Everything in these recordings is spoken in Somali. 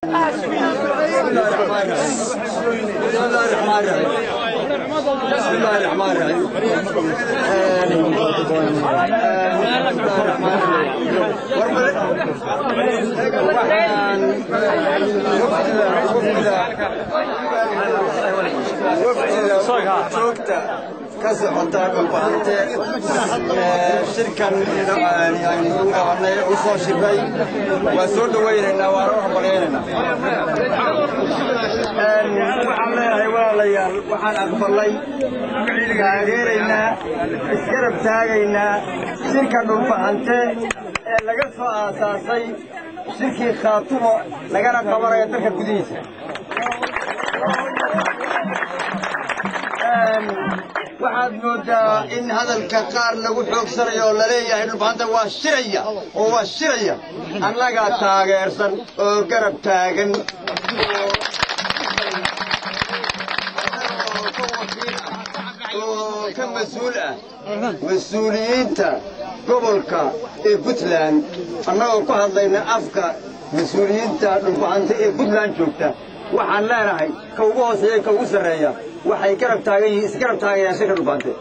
بسم الله الرحمن الرحيم joogta ka socotaa dhulbahante shirkan yani u qabanay u soo shiray waa soo dhawaynaynaa waana u hambaleynaynaa waxaan leeyahay walaalayaal waxaan aqbalay taageeraynaa isgarab taagaynaa shirka dhulbahante ee laga soo aasaasay shirkii khaatumo lagana qabanayo dalka gudihiisa waxaad moodaa in hadalka qaar lagu xoogsanayo oo laleeyahay dhulbahanta waa shiraya oo waa shiraya annagaa taageersan oo garab taagan oo ka mas-uul ah mas-uuliyiinta gobolka ee puntland annagoo ku hadlayna afka mas-uuliyiinta dhulbahanta ee puntland joogta waxaan leenahay ka ugu hooseeya ka ugu sarreeya waxay garab taagan yihiin isgarab taagayaan shirka dhulbahante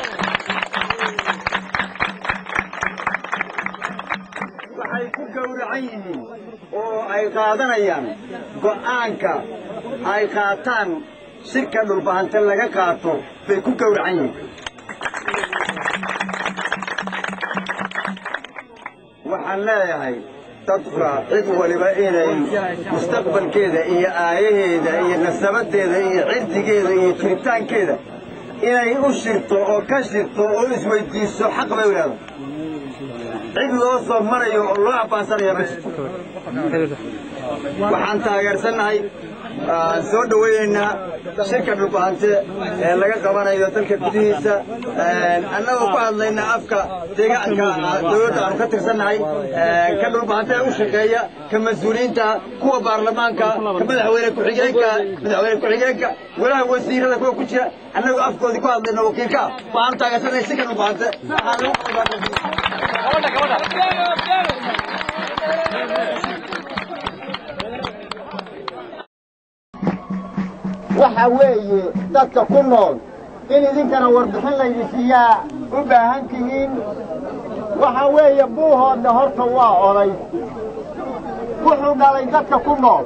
waxay ku gowracan yihiin oo ay qaadanayaan go'aanka ay qaataan shirka dhulbahante laga qaato bay ku gowracan yihiin waxaan leeyahay dadka cid waliba inay mustaqbalkeeda iyo aayaheeda iyo nasabadeeda iyo cirdigeeda iyo jiritaankeeda inay u shirto oo ka shirto oo isweydiiso xaq bay u leedahay cid loo soo marayo oo loo abbaansanaya ma jirto waxaan taageersannahay aan soo dhawaynaynaa shirka dhulbahante ee laga qabanayo dalka gudihiisa annagoo ku hadlayna afka deegaanka dowladda aanu ka tirsannahay ka dhulbahante ee u shaqeeya ka mas-uuliyiinta kuwa baarlamaanka ka madaxweyne ku-xigeenka madaxweyne ku-xigeenka walaha wasiirada kuwa ku jira annagoo afkoodii ku hadlayna wakiilka waxaanu taageersannahay shirka dhulbahante waxa weeye dadka ku nool in idinkana warbixin laydi siiyaa u baahan tihiin waxa weeye buuhoodna horta waa oday wuxuu dhalay dadka ku nool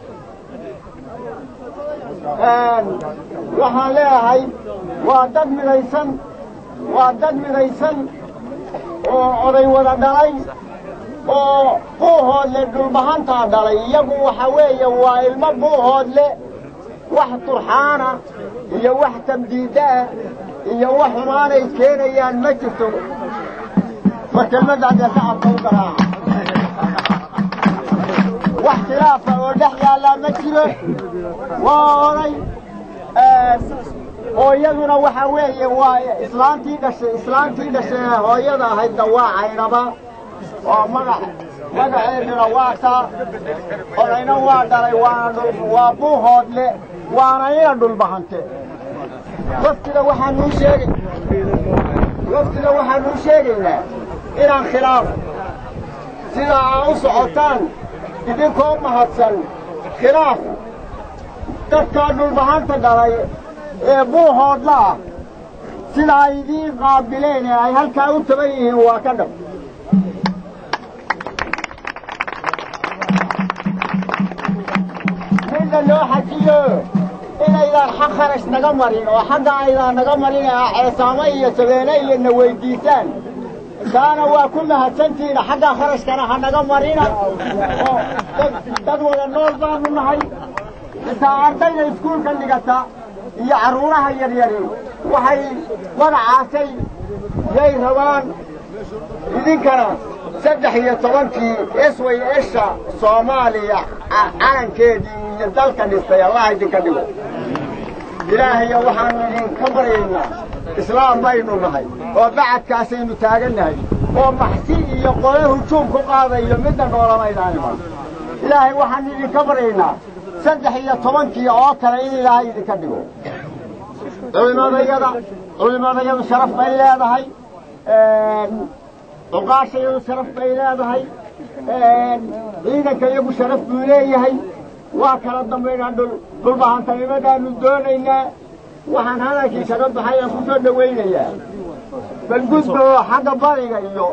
waxaan leeyahay waa dad midaysan waa dad midaysan oo oday wada dhalay oo buuhoodle dhulbahantaa dhalay iyagu waxa weeye waa ilmo buuhoodle wax turxaana iyo wax tamdiidaah iyo wax xumaanay keenayaan ma jirto ma kelmaddaadee shacabka u garaaca wax khilaafa oo dhex yaallaa ma jiro waa oday hooyaduna waxa weeye waa islaantii dhashay islaantii dhashay hooyada ahaydna waa caynaba oo magac magaceeduna waa taa odayna waa dhalay waana waa buuhoodle waana ina dhulbahante waftida waxaanuu sheegay waftida waxaanuu sheegaynaa inaan khilaaf sidaa aa u socotaan idinkoo mahadsan khilaaf dadkaa dhulbahanta dhalay ee buuhoodla ah sida ay idiin qaabileen ee ay halkaa u taban yihiin waa ka dhab midna loo xajiyo inaydaan xaq kharash naga marin oo xagga aydaan naga marin ee ceesaamo iyo sabeene iyo na weyddiisaan taana waa ku mahadsantihiina xagga kharashkana ha naga marina oo dad wada nool baanu nahay intaa ardayda iskuulka dhigata iyo carruuraha yaryari waxay magacaasay yay rabaan idinkana saddex iyo tobankii esway esha soomaaliya calankeedii iyo dalka dhistay allah idinka dhigo ilaahayo waxaanu idinka baryaynaa islaam baynu nahay oo bacadkaasaynu taagannahay oo maxsi iyo qole hujuum ku qaadayo midna noolamaydaan iman ilaahay waxaanu idinka baryaynaa saddex iyo tobankii oo kale in ilaahay idinka dhigo culimadayada culimadayadu sharaf bay leedahay cuqaashayadu sharaf bay leedahay ciidanka iyagu sharaf buu leeyahay waa kala dambaynaa dhul dhulbahantanimadaanu doonaynaa waxaan hadalkii kaga baxay aan ku soo dhowaynayaa bal gudba oo xagga bariga iyo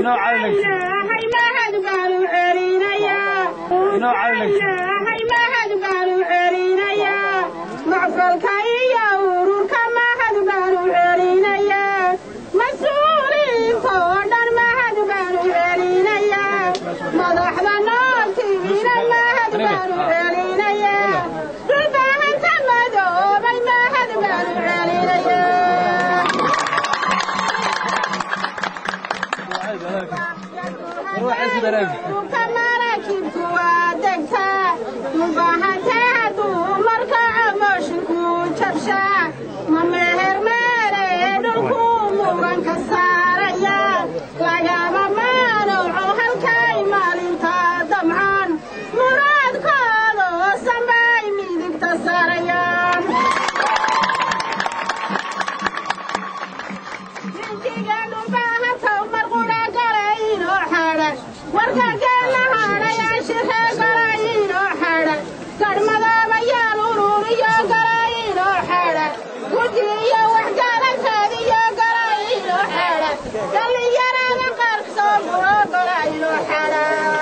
macfalka iyo ururka mahad baanu celinayaa mas-uuliinta oo dhan mahad baanu celinayaa madaxda nooltiina mahad baanu celinayaa dhulbaahanta madoobay mahad baanu celinayaa dhulka maraakibku waa degtaa mubaahantaa dumarka amoshinku jabshaa ma meher meere dhulku muranka saaraya lagama maanuco halkay maalinta damcaan muraadkooda sambay midigta saarayaan jinkiga dhulbaahanta marqudha galaynoo xadha warka geella hadhayaan shiree galaynoo xadha garhmadoobayaal ururiyo galaynoo xadha gudi iyo waxgalanteediyo galaynoo xadha dhallinyarada qarsoo muro galaynoo xadha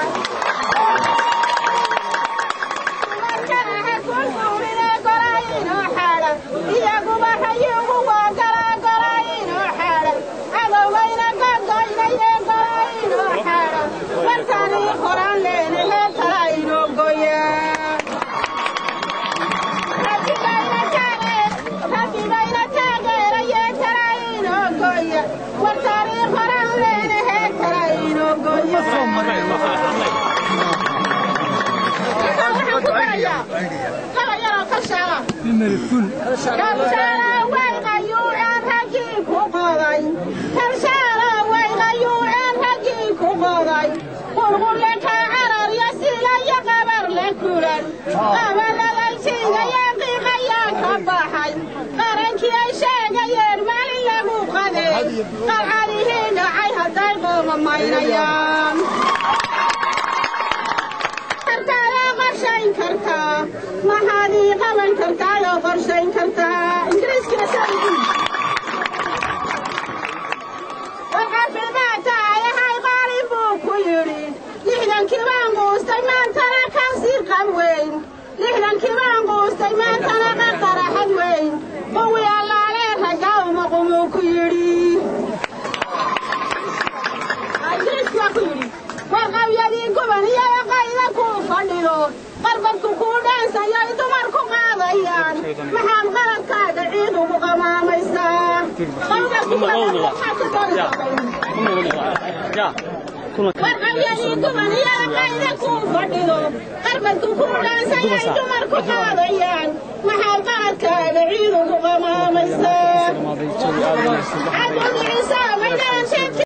iyaguba hayugu waa galaa galaynoo xadha cadowbayna gagoynaye galaynoo xadha markanii horaan leenahe talaynoo goya rabbibayna taageeraye talaynoo goya markanii horaan leenahe talaynoo goya kalayaroo kashaala kalshaala waygayuu aan raggii ku qoday kalshaala waygayuu aan raggii ku qoday qulqulle ka cararya silaya qabar la kulan qabaladaysiigaya qiiqayaa ka baxay qarankii ay sheegayeen maalin lagu qadeey qalcadihii dhacay hadday qoomamaynayaan kartaa qorshayn kartaa maxaad ii qaban kartaa oo qorshayn kartaa ingiriiskina saaidiin waxafimaad tahayahay qaalin buu ku yidhi lixdankii baan quustay maantana kasii qab weyn lixdankii baan quustay maantana qaqaraxad weyn quwi allaalee raggaa uma qumuu ku yidhi ingiriisku waa ku yidhi warqabyadii guban iyo qayda kuu fadhido qarbadku kuu dhaansayoy dumarku qaadayaan maxaad qaladkaaga ciid ugu qamaamaysaa warqabyadii guban iyo qayda kuu fadhido qarbadku kuu dhaansayoy dumarku qaadayaan maxaad qaladkaaga ciid ugu qamaamaysaa